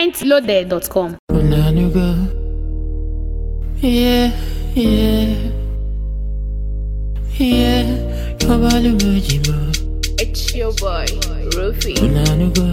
mintloaded.com. Unanugo. Yeah, yeah. Yeah. Kabalugujimo. It's your boy, Rufi. Unanugo.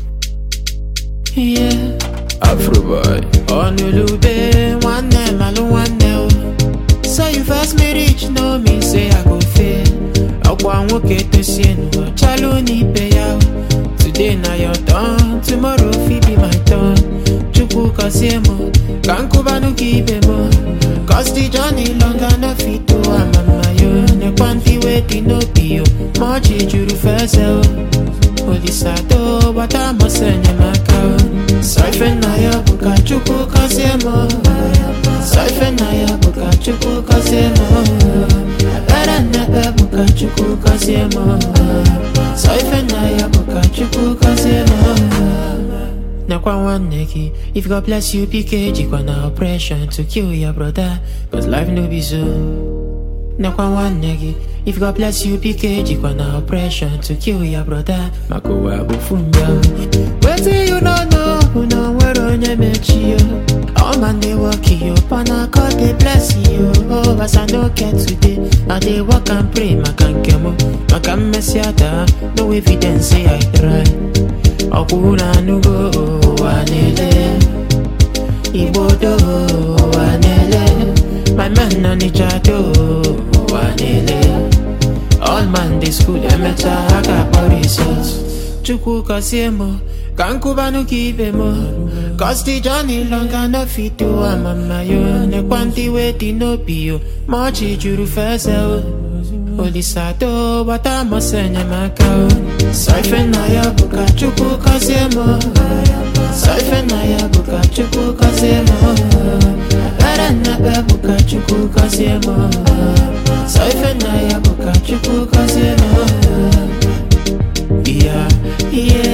Yeah. Afroboy. Onulube, nwanne malụ nwanne o. So you first me reach no mean say I go fail. Ọkwa nwoke tosie n'ụwa chalụ n'ibe ya o. Today na your turn, tomorrow fit be my turn. Chukwu kọzie m, ka nkụbanụ gị ibe m. Cause the journey long enough fit to amama yo. Nekwa ndị wey dị n'obi yo. Ma ọchị juru fese o. Olisado, gbata mọsọ enyemaka o. Sọ ife nna ya bụ ka Chukwu gọzie m. Sọ ife nna ya bụ ka Chukwu gọzie m. Ekpere nnekpe bụ ka Chukwu gọzie m. Sọ ife nna ya bụ ka Chukwu gọzie m. Nakwa nwanne gị, if God bless you, bike jikwa na oppression to kill your brother, cause life no be so. Nakwa nwanne gị, if God bless you, bike jikwa na oppression to kill your brother, maka ụwa bụ fumbia. Wetin you no know, bụ na nwere onye mechi yo. All man dey work yo, pana God dey bless you. Oh, as I no get today, I dey work and pray maka nke m, maka mmesi ada, no evidence say I try. ọkwụ na anụgo ụwa na-ele igbo do ụwa na-ele my man na nịcha do ụwa na-ele all man dey school emecha ha ga-akpọ result chukwu gọzie m ka nkụbanụ gị ibe m cause the journey long enough fit to amama yo nekwa ndị wey dị n'obi yo ma ọchị juru fese o Olisado, gbata mọsọ enyemaka o Sọ ife nna ya bụ ka Chukwu gọzie m Sọ ife nna ya bụ ka Chukwu gọzie m Ekpere nnekpe bụ ka Chukwu gọzie m Sọ ife nna ya bụ ka Chukwu gọzie m Yeah, yeah